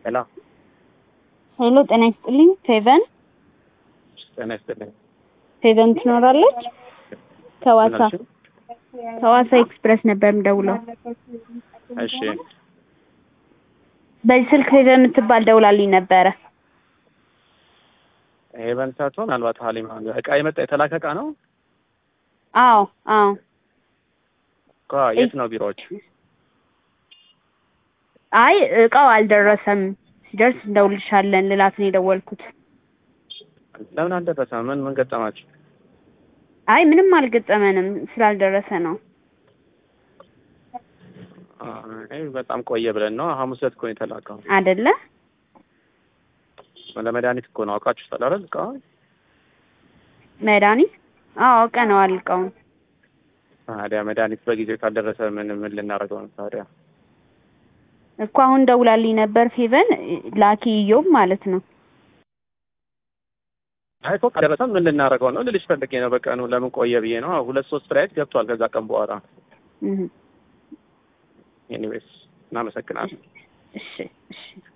ሄሎ ሄሎ ጤና ይስጥልኝ። ፌቨን ጤና ይስጥልኝ። ፌቨን ትኖራለች? ከዋሳ ምን አልሽኝ? ከዋሳ ኤክስፕረስ ነበር የምደውለው። እሺ በዚህ ስልክ ፌቨን የምትባል ደውላልኝ ነበረ። ሄቨን ሳትሆን ምናልባት ሀሊማ እቃ የመጣ የተላከ እቃ ነው አዎ አዎ እኮ የት ነው ቢሮዎች? አይ እቃው አልደረሰም። ሲደርስ እንደውልሻለን ልላት ነው የደወልኩት። ለምን አልደረሰም? ምን ምን ገጠማችሁ? አይ ምንም አልገጠመንም ስላልደረሰ ነው። አይ በጣም ቆየ ብለን ነው። ሐሙስ ዕለት እኮ ነው የተላከው። አደለ? ለመድኃኒት እኮ ነው አውቃችሁታል አይደል? እቃውን መድኃኒት አዎ አውቀነዋል እቃውን። ታዲያ መድኃኒት በጊዜው ካልደረሰ ምን ምን ልናደርገው ነው ታዲያ? እኮ አሁን ደውላልኝ ነበር ፌቨን ላኪ እዮብ ማለት ነው። አይ እኮ ካልደረሰ ምን ልናደርገው ነው ልልሽ ፈልጌ ነው። በቀኑ ለምን ቆየ ብዬ ነው። ሁለት ሶስት ፍላይት ገብቷል ከዛ ቀን በኋላ። እህ ኤኒዌይስ እናመሰግናለን። እሺ እሺ